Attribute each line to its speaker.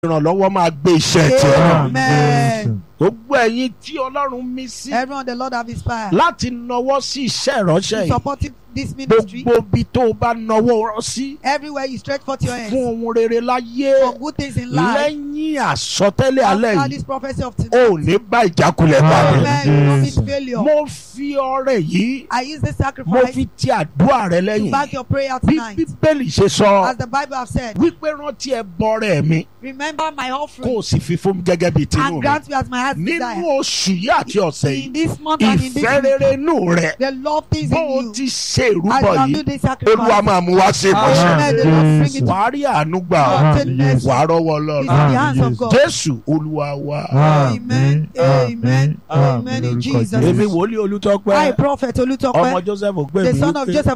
Speaker 1: ìrànlọ́wọ́ máa gbé iṣẹ́ tiẹ̀ náà.
Speaker 2: Amen.
Speaker 1: gbogbo ẹ̀yin tí ọlọ́run mí sí
Speaker 2: Everyone the Lord have inspired.
Speaker 1: láti nawọ́ sí iṣẹ́ ìránṣẹ́ yìí
Speaker 2: Supporting this ministry.
Speaker 1: gbogbo ibi tó o bá nawọ́ rọ́ sí
Speaker 2: Everywhere you stretch forth your hands.
Speaker 1: fún ohun rere láyé
Speaker 2: For good things in life.
Speaker 1: lẹ́yìn àsọtẹ́lẹ̀ alẹ́
Speaker 2: After
Speaker 1: yìí
Speaker 2: this prophecy of
Speaker 1: o
Speaker 2: today.
Speaker 1: ò ní bá ìjákulẹ̀ pàdé.
Speaker 2: Amen. You will not meet failure.
Speaker 1: mo fi ọrẹ yìí
Speaker 2: I use this
Speaker 1: mo
Speaker 2: sacrifice
Speaker 1: fi ti àdúrà rẹ
Speaker 2: to
Speaker 1: lẹ́yìn
Speaker 2: back your prayer
Speaker 1: bí
Speaker 2: tonight.
Speaker 1: bíbélì ṣe sọ
Speaker 2: As the Bible have said,
Speaker 1: wípé rántí ẹ bọrẹ mi
Speaker 2: remember my
Speaker 1: kó o
Speaker 2: offering
Speaker 1: sì fi fún mi gẹ́gẹ́ bíi tinú
Speaker 2: and
Speaker 1: mi
Speaker 2: grant me as my heart's
Speaker 1: nínú
Speaker 2: desire.
Speaker 1: oṣù yìí àti ọ̀sẹ̀
Speaker 2: In
Speaker 1: yìí
Speaker 2: this month and in this
Speaker 1: ìfẹ́ rere
Speaker 2: week,
Speaker 1: inú rẹ
Speaker 2: the love things
Speaker 1: bó
Speaker 2: in
Speaker 1: o
Speaker 2: you.
Speaker 1: ti ṣe
Speaker 2: As
Speaker 1: ìrúbọ
Speaker 2: you have
Speaker 1: yìí
Speaker 2: do this
Speaker 1: olúwa
Speaker 2: sacrifice.
Speaker 1: máa mú wá sí ìmọ̀ṣẹ́
Speaker 2: Amen. The Lord bring it to
Speaker 1: wàá rí àánú gbà
Speaker 2: Ah,
Speaker 1: ọ́
Speaker 2: yes.
Speaker 1: wàá rọ́wọ́
Speaker 2: It's
Speaker 1: lọ́rùn
Speaker 2: in the hands of God.
Speaker 1: jésù olúwa wa
Speaker 2: Amen. Amen. Amen. In Jesus'
Speaker 1: èmi
Speaker 2: name.
Speaker 1: wòlíì
Speaker 2: I,
Speaker 1: olùtọ́pẹ́
Speaker 2: Prophet
Speaker 1: ọmọ
Speaker 2: Olutope,
Speaker 1: joseph
Speaker 2: the
Speaker 1: ògbémi
Speaker 2: son of
Speaker 1: wípé
Speaker 2: Joseph